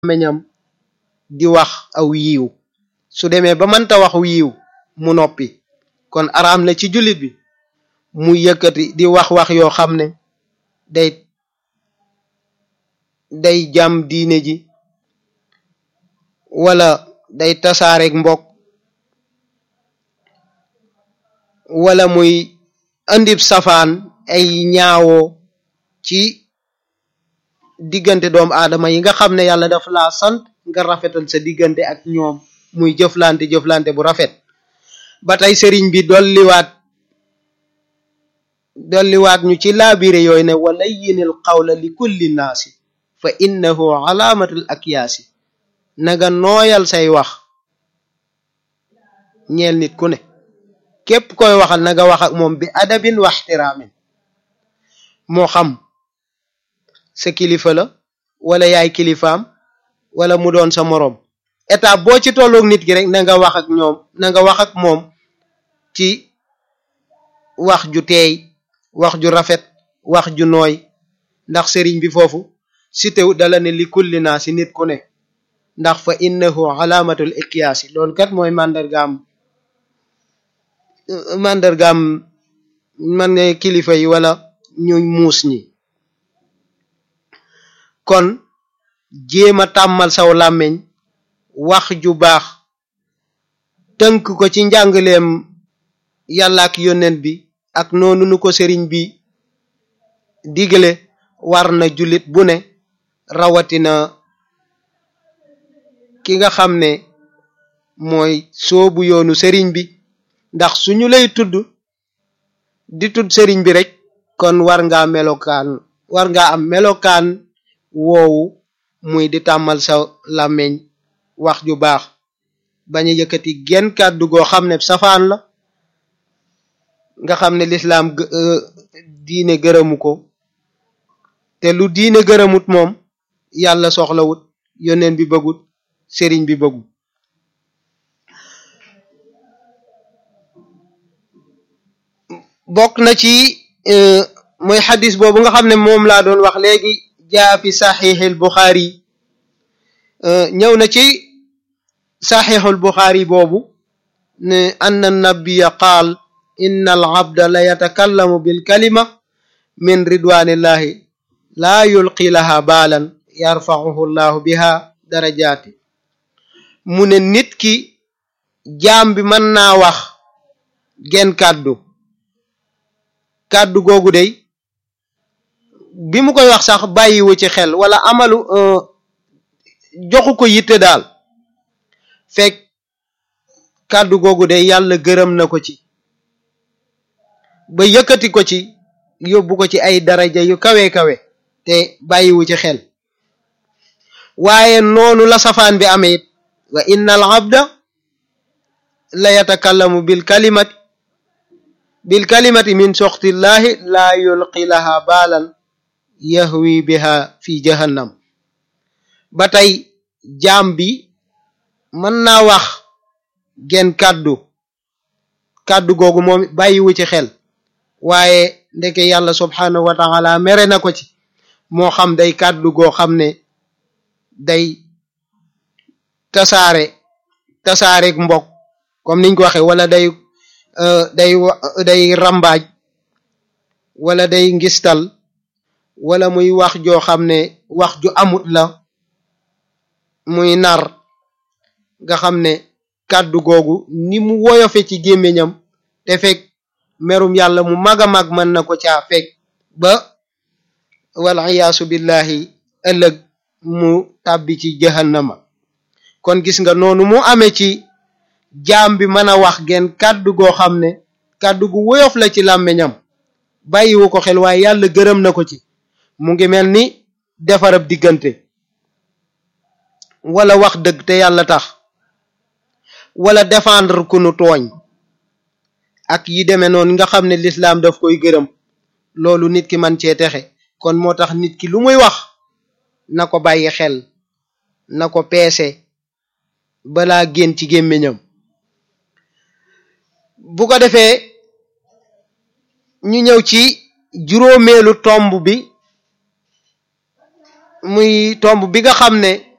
meñam di wax aw yiiw su demee ba mënta wax yiiw mu noppi kon araam na ci jullit bi mu yëkkati di wax wax yoo xam ne day day jàm diine ji wala day tasaareeg mbokk wala muy andib safaan ay ñaawoo ci diggante doomu aadama yi nga xam ne yàlla daf laa sant nga rafetal sa diggante ak ñoom muy jëflante jëflante bu rafet ba tey sëriñ bi dolliwaat dolliwaat ñu ci laabire yooyu ne wala yinil qawla li kulli naasi fa innahu alaamatul akyaasi naga nooyal say wax ñeel nit ku ne képp koy waxal naga wax ak moom bi adabin wa ixtiraamin moo xam sa kilifa la wala yaay kilifaam wala mu doon sa moroom étape boo ci tolloog nit ki rek na nga wax ak ñoom na nga wax ak moom ci wax ju teey wax ju rafet wax ju nooy ndax sëriñ bi foofu si tew dala ne li kulli naa si nit ku ne ndax fa innahu alaamatul iqyaasi loolu kat mooy màndargaam màndargaam man ne kilifa yi wala ñu muus ñi kon jéem a tàmmal saw làmmiñ wax ju baax tënk ko ci njàngaleem yàlla ak yónnent bi ak noonu nu ko sëriñ bi digale war na jullit bu ne rawatina ki nga xam ne mooy soobu yoonu sëriñ bi ndax suñu lay tudd di tudd sëriñ bi rek kon war ngaa melokaan war ngaa am melokaan woowu muy di tàmmal sa làmmiñ wax ju baax bañ a yëkkati genn kàddu goo xam ne safaan la nga xam ne lislaam diine gërëmu ko te lu diine gërëmut moom yàlla soxlawut yoneen bi bëggut sëriñ bi bëggut bokk na ci mooy xadis boobu nga xam ne moom laa doon wax léegi jaa fi saxiixil buxaari ñëw na ci saxiixul buxaari boobu ne anna nabiya qaal inna al abda la yatakallamu bil kalima min ridwanillahi laa yulqi laha baalan yarfaxuhu llahu biha darajaati mu ne nit ki jaam bi mën naa wax genn kàddu kàddu googu day bi mu koy wax sax bàyyiwu ci xel wala amalu joxu ko yitte daal fekk kàddu googu day yàlla gërëm na ko ci ba yëkkati ko ci yóbbu ko ci ay daraja yu kawe kawe te bàyyiwu ci xel waaye noonu la safaan bi amee it wa inna al abda la yatakallamu bil kalimati bil kalimati min soxtillahi laa yulqi laha baalan yahwi biha fi jahannam ba tey jaam bi mën naa wax genn kàddu kàddu googu moom bàyyiwu ci xel waaye ndeke yàlla subhanahu wa taala mere na ko ci moo xam day kàddu goo xam ne day tasaare tasaareeg mbokk comme niñ ko waxee wala day day day rambaaj wala day ngistal wala muy wax joo xam ne wax ju amut la muy nar nga xam ne kàddu googu ni mu woyofe ci gémmiñam te fekk merum yàlla mu mag a mag mën na ko caa fekk ba wal iyaasu billahi ëllëg mu tàbbi ci jahannama kon gis nga noonu mu amee ci jaam bi mën a wax genn kàddu goo xam ne kàddu gu woyof la ci làmmiñam bàyyiwu ko xel waaye yàlla gërëm na ko ci mu ngi mel ni defarab diggante wala wax dëgg te yàlla tax wala défendre ku nu tooñ ak yi demee noonu nga xam ne lislaam daf koy gërëm loolu nit ki man cee texe kon moo tax nit ki lu muy wax na ko bàyyi xel na ko peese balaa génn ci gémmiñam bu ko defee ñu ñëw ci juróomeelu tomb bi muy tomb bi nga xam ne